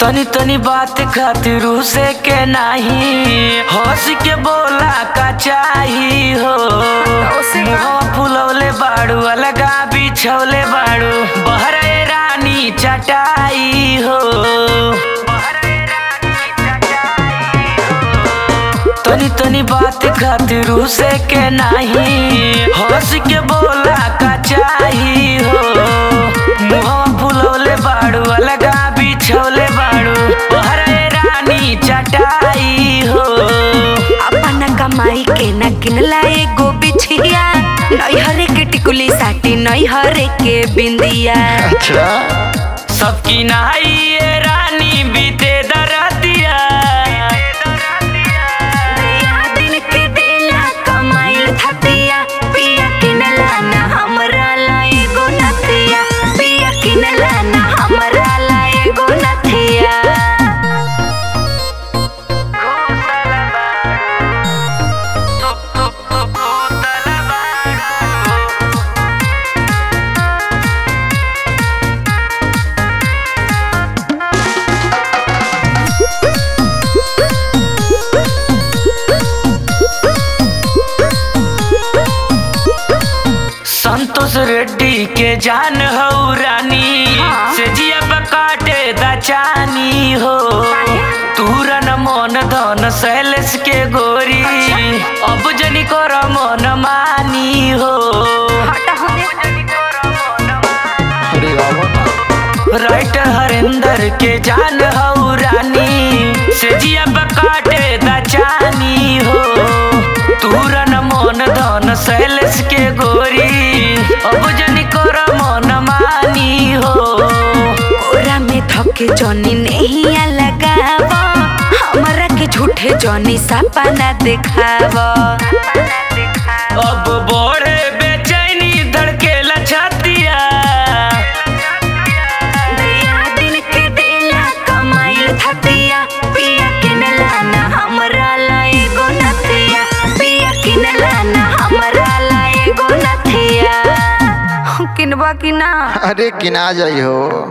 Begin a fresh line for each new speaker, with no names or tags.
तनी तनी बात खातिर से के नाही हंस के बोला का चाही हो मुहवा फुलौले बाड़ू अलगा बिछौले बाड़ू बहरे रानी चटाई हो तनी तनी बात खातिर से के नाही हंस के बोला का चाही हो मुहवा फुलौले बाड़ू अलगा बिछौले बाड़ू बहरे रानी चटाई हो
अपन कमाई के न किनला एगो बिछिया नैहरे के टिकुली साटी नैहरे के बिंदिया
अच्छा
सबकी नहाई ये रानी बीते दरदिया
दिन के बेला कमाइल थतिया पिया किनला ना हमरा ला एगो नथिया पिया किनला ना हमरा ला एगो नथिया
संतोष रेड्डी के जान हो रानी
हाँ।
से जिया काटे दचानी हो तूरन मन धन सैलेस के गोरी अब जनी कर मन मानी हो
अरे बाबा
राइटर हरिंदर के जान हो रानी से जिया काटे दचानी हो तूरन मन धन सैलेस के गोरी अब जनी कर मन मानी हो
कोरा में थके जनी नहिया लगाव हमरा के झूठे जनी सपना देखाव
अब बोड़े बेचैनी धड़केला छतिया
दिन के बेला कमाइल थतिया पिया किनला ना हमरा ला एगो नथिया पिया किनला ना हमरा ला एगो नथिया किनबा कि ना
अरे किना जाइ हो